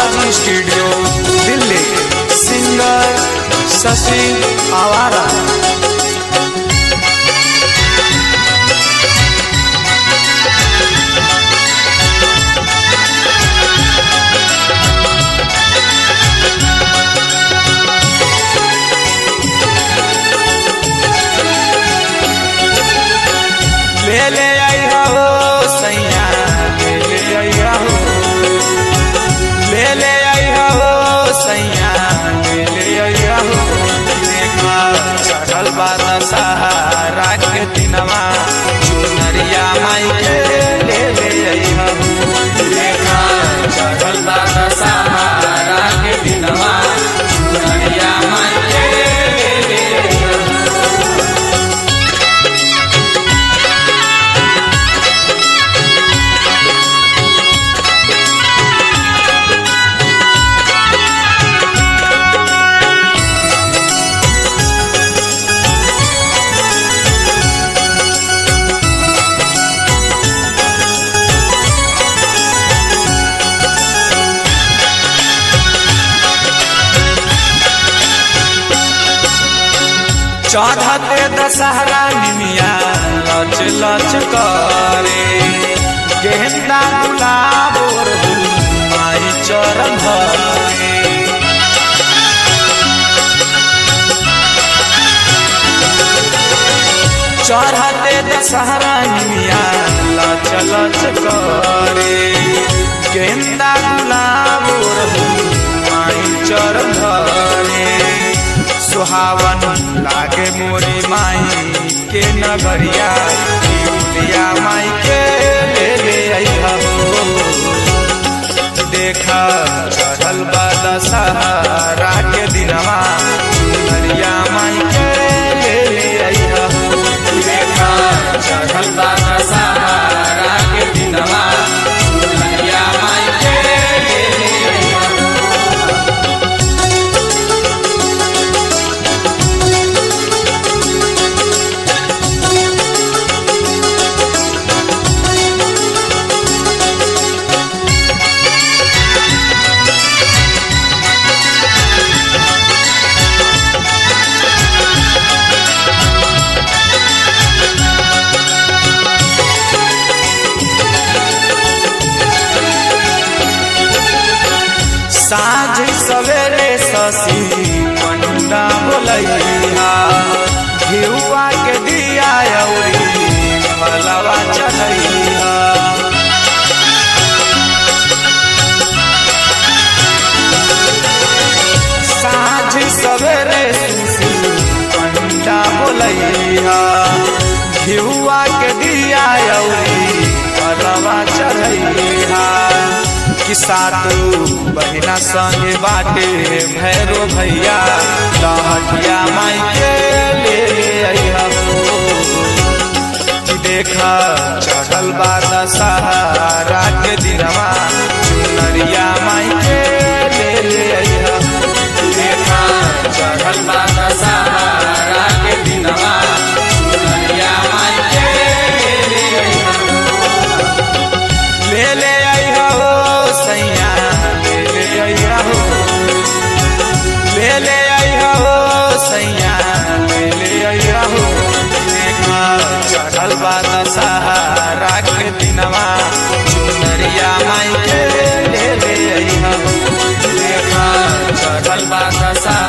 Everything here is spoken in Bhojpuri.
बालाजी स्टूडियो दिल्ली सिंगर शशि आवारा ले ले आई हो सैया ले ले आई हो ले ले आई हो सैया ले ले आई हो देखा चढ़ल बात सहारा के दिनवा चुनरिया माई के ले ले आई हो देखा चढ़ल बात सहारा के दिनवा चुनरिया माई के ले ले आई हो चढ़ते दशहरा निमिया लच लच करे गेंदा गुलाब और माई चरण धरे चढ़ते दशहरा निमिया लच लच करे गेंदा गुलाब और माई चरण धरे सुहावन लागे मोरी माई के नगरिया लिया माई के ले ले अइहा हो देखा चढ़ल बाला सहारा के दिनवा चुनरिया माई के ले ले अइहा हो देखा चढ़ल बाला सहारा के दिनवा चुनरिया माई के ले ले अइहा हो साँझ सवेरे शशि पंडा बोलैया घिउआ के दिया अउरी फलवा चढ़ैया साँझ सवेरे शशि पंडा बोलैया घिउआ के दिया अउरी फलवा चढ़ैया कि सातु बहिना संगे बाटे भैरो भैया लहटिया माई के ले ले अइहा हो कि देखा चढ़ल बात सहारा के दिनवा चुनरिया माई के ले ले अइहा हो देखा चढ़ल बात सहारा के दिनवा चुनरिया माई के ले ले अइहा हो ले ले अइहा हो सैया ले ले अइहा हो ले ले अइहा हो सैया ले ले अइहा हो देखा चढ़ल बात सहारा के दिनवा चुनरिया माई के ले ले अइहा हो देखा चढ़ल बात सहारा